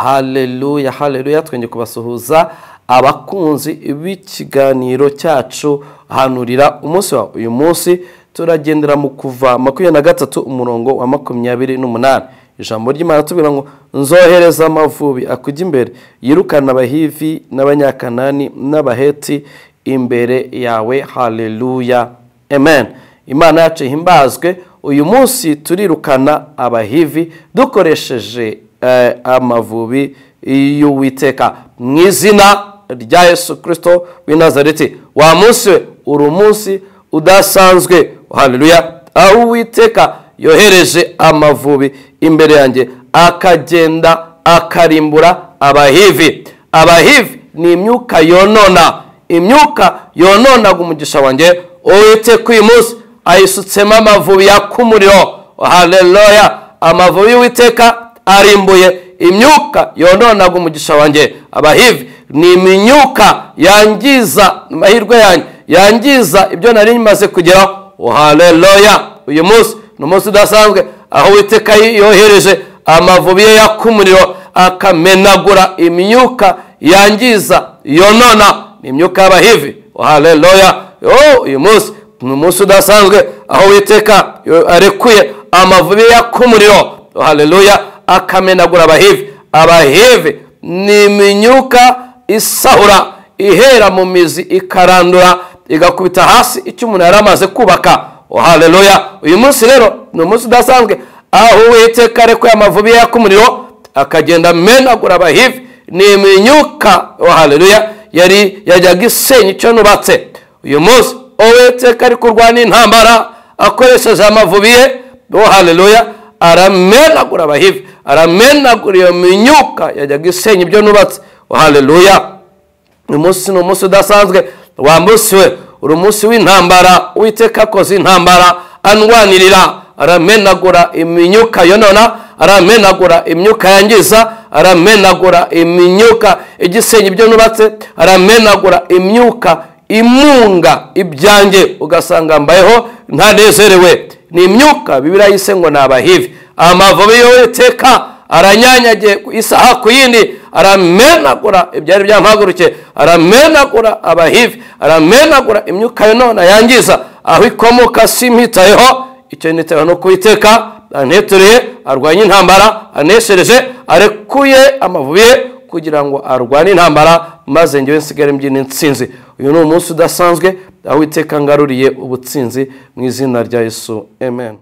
haleluya haleluya twenge kubasuhuza abakunzi b'ikiganiro cyacu hanurira umunsi wa uyu munsi turagendera mu kuva makumyabiri na gatatu umurongo wa makumyabiri n'umunani ijambo ry'imana tubwira ngo nzohereza amavubi akujya imbere yirukana abahivi n'abanyakanani n'abaheti imbere yawe haleluya amen imana yacu ihimbazwe uyu munsi turirukana abahivi dukoresheje amavubi y'uwiteka mu izina rya yesu kirisito w'inazareti wa munsi we uri umunsi udasanzwe haleluya aho uwiteka yohereje amavubi imbere yanjye akagenda akarimbura abahivi abahivi ni imyuka yonona imyuka yononaga umugisha wanjye uwiteka uyu munsi ayisutsemo amavubi yaka umuriro haleluya amavubi y'uwiteka arimbuye imyuka yononaga umugisha wanjye abahivi ni imyuka yangiza amahirwe yanjye yangiza ibyo nari rimaze kugeraho haleluya uyu munsi ni umunsi udasanzwe aho witeka yohereje amavubi ye yaka umuriro akamenagura imyuka yangiza yonona ni imyuka y'abahivi haleluya uyu munsi ni umunsi udasanzwe aho witeka arekuye amavubi ye yaka umuriro haleluya akamenagura abahivi abahivi ni imyuka isahura ihera mu mizi ikarandura igakubita hasi icyo umuntu yari amaze kubaka haleluya uyu munsi rero ni umunsi udasanzwe aho uwiteka arekuye amavubi ye yaka umuriro akagenda amenagura abahivi ni imyuka haleluya yari yajyaga isenya icyo nubatse uyu munsi uwiteka ari kurwana intambara akoresheje amavubi ye haleluya aramenagura abahivi aramenagura iyo myuka yajyaga isenya ibyo nubatse haleluya uyu munsi ni umunsi udasanzwe wa munsi we uri umunsi w'intambara uwiteka akoze intambara anwanirira aramenagura imyuka yonona aramenagura imyuka yangiza aramenagura imyuka igisenya ibyo nubatse aramenagura imyuka imunga ibyanjye ugasanga mbayeho ntanezerewe ni imyuka bibiriya yise ngo ni abahivi amavubi y'uwiteka aranyanyagiye isaha ku yindi aramenagura ibyari byampagurukiye aramenagura abahivi aramenagura imyuka none yangiza aho ikomoka simhitayeho icyo nitayeho no kuwiteka anetureye arwanya intambara aneshereje arekuye amavubi ye kugira ngo arwane intambara maze ngewe nsigare mbyina insinzi uyu ni umunsi udasanzwe aho witeka ngaruriye ubutsinzi mu izina rya yesu amen